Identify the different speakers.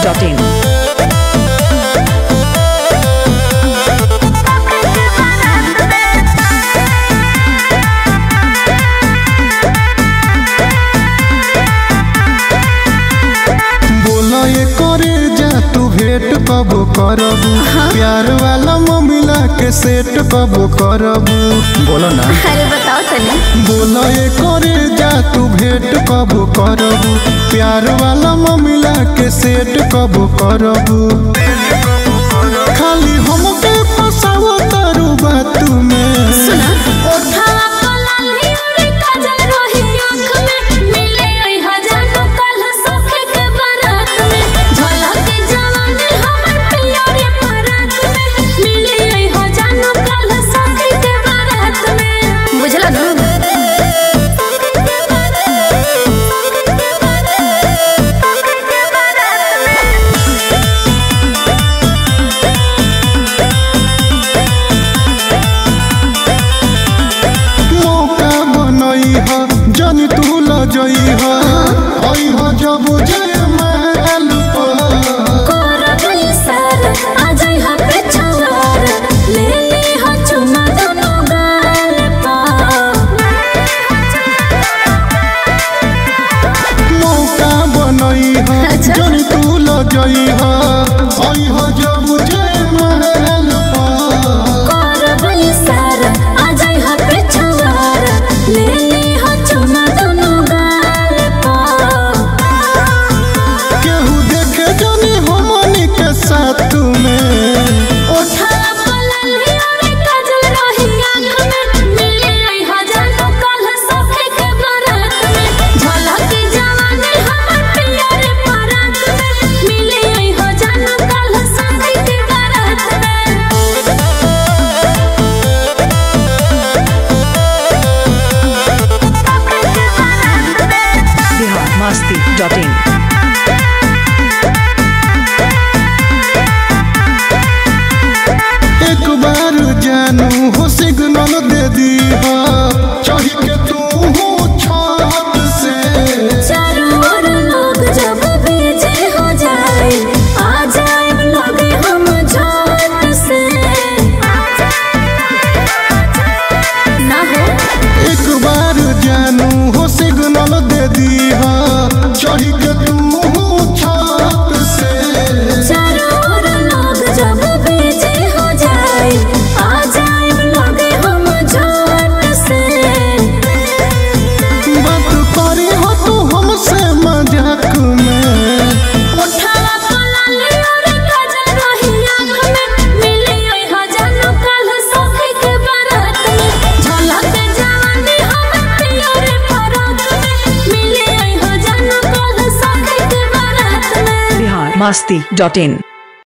Speaker 1: masti.in.
Speaker 2: बोला ये करे जा तू भेंट कब करबू प्यार वाला ममिला के सेट कब करबू बोलो ना
Speaker 3: अरे बताओ तनी
Speaker 2: बोला ये करे जा तू भेंट कब करबू प्यार वाला ममिला के सेट कब करबू खाली हमके फसावो तारू बात में
Speaker 3: सुना ओठावा पलाली और काजल रोही आँख में मिले ओई हजारो कल सखे के बारात में झलक जवानी हमर पियरे परात में मिले ओई हजारो कल सखे के बारात में बुझला ना
Speaker 2: मौका बनई ह जन तू लजई ह आई ह जब जय महल पर
Speaker 3: कोरबल सर अजय हा पे छवार ले ले हा चुमा दोनों गाल पा
Speaker 2: मौका बनई ह
Speaker 3: अच्छा।
Speaker 2: जन तू लजई ह आई ह जब जय महल पर
Speaker 3: कोरबल सर अजय हा पे छवार ले ले हा चुमा दोनों गाल पा
Speaker 2: केहू देखे जनी हमनी के साथ में
Speaker 3: ओठा पलाली और काजल रोही आँख में मिले आई हजारों कल सखे के बारात में झलक जवानी हमर पियरे परात में मिले आई हजारों कल सखे के बारात में
Speaker 1: Bihar masti.in.
Speaker 2: एक बार जानू हो सिग्नल दे दी हा चाही के तू हो छत से
Speaker 3: चारों ओर लोग जब बेजे हो जाए आ जाए लगे हम झट से ना हो
Speaker 2: एक बार जानू हो सिग्नल दे दी हा चाही के तू हो छत से
Speaker 3: चारों ओर लोग जब बेजे हो जाए आ जाए लगे हम झट से
Speaker 2: बात करी हो तू हमसे मजाक में
Speaker 3: उठावा पलाली और काजल रोही आँख में मिले ओई हजारों कल सखे के बारात में झलक जवानी हमर पियरे परात में मिले ओई हजारों कल सखे के बारात में
Speaker 1: Bihar masti.in.